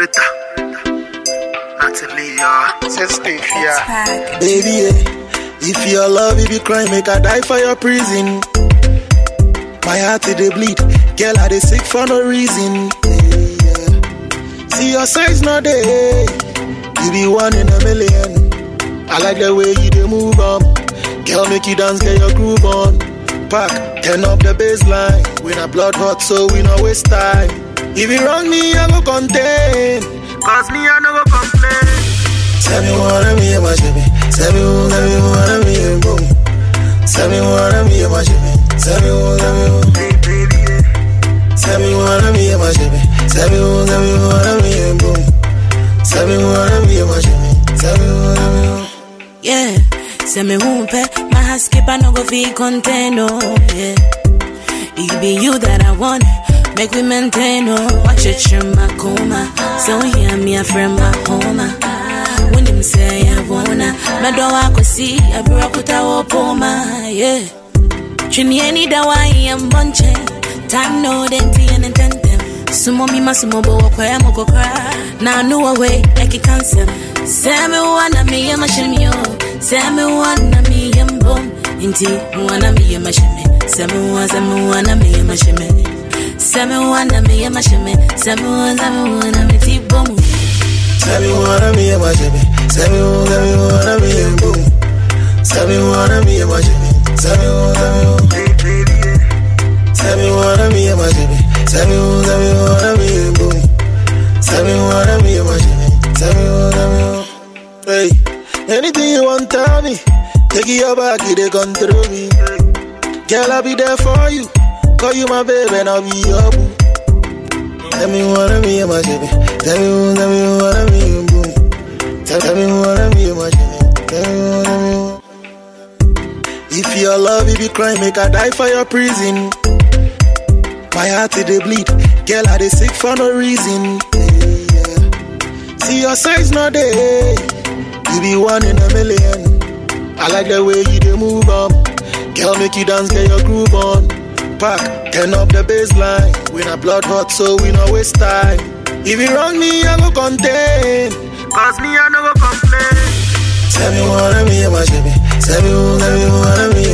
Rita. Natalia. Sensitive, yeah. Baby, eh, if your love, if you cry, make I die for your prison. My heart it dey bleed, girl I dey sick for no reason. eh, yeah. See your size not there, you be one in a million. I like the way you dey move on, girl make you dance, get your groove on. Pack, turn up the baseline, we not blood hot so we no waste time. If you wrong me, I go contain. Cause me, I no go complain. Tell me what I'm here, my shimmy. Tell me who, tell me what I'm here, boom. Tell me what I'm here, my shimmy. Tell me who, tell me who. Hey, baby, yeah. Tell me what I'm here, my shimmy. Tell me who, tell me what I'm here, boom. Tell me what I'm here, my shimmy. Tell me what I'm here. Yeah, say me humpe, my heart skip, I no go feel content, oh, yeah. It be you that I want, make we maintain, oh. Watch it, you my coma, so hear me, a friend, my home. When them say I wanna, my door I could see, I broke with our poma, yeah. Chini any da wa am bunche, time no denti and intentem. Sumo mi masumo bo kwa ya moko kra, na nu away like a cancer. Semi wana mi ya mashimio, semi wana mi ya mbom. Inti wana mi ya mashime, semi wana semi wana mi ya mashime. Semi wana mi ya mashime, semi wana semi wana mi ti bomu. Tell me what I'm here, my shimmy. Tell me who, tell me what I'm here, boom. Tell me what I'm here, my shimmy. Tell me who, tell me who. Hey, baby, yeah. Tell me what I'm here, my shimmy. Tell me who, tell me what I'm here, boom. Tell me what I'm here, my shimmy. Tell me who, tell me who. Hey, anything you want, tell me. Take it your back, you they control me. Girl, I'll be there for you. Call you my baby, and I'll be your boo. Tell me what I'm here, my shimmy. Tell me who, tell me what I'm here, boom. Tell, tell me what I'm here, my shimmy. Tell me what I'm here. If your love, if you cry, make I die for your prison. My heart it dey bleed, girl I dey sick for no reason. eh, yeah. See your size not there, you be one in a million. I like the way you dey move on, girl make you dance, get your groove on. Pack, turn up the baseline, we not blood hot so we no waste time. If you wrong me, I go contain. Cause me, I no go complain. Tell me what I'm here, my shimmy. Tell me who, tell me what I'm here,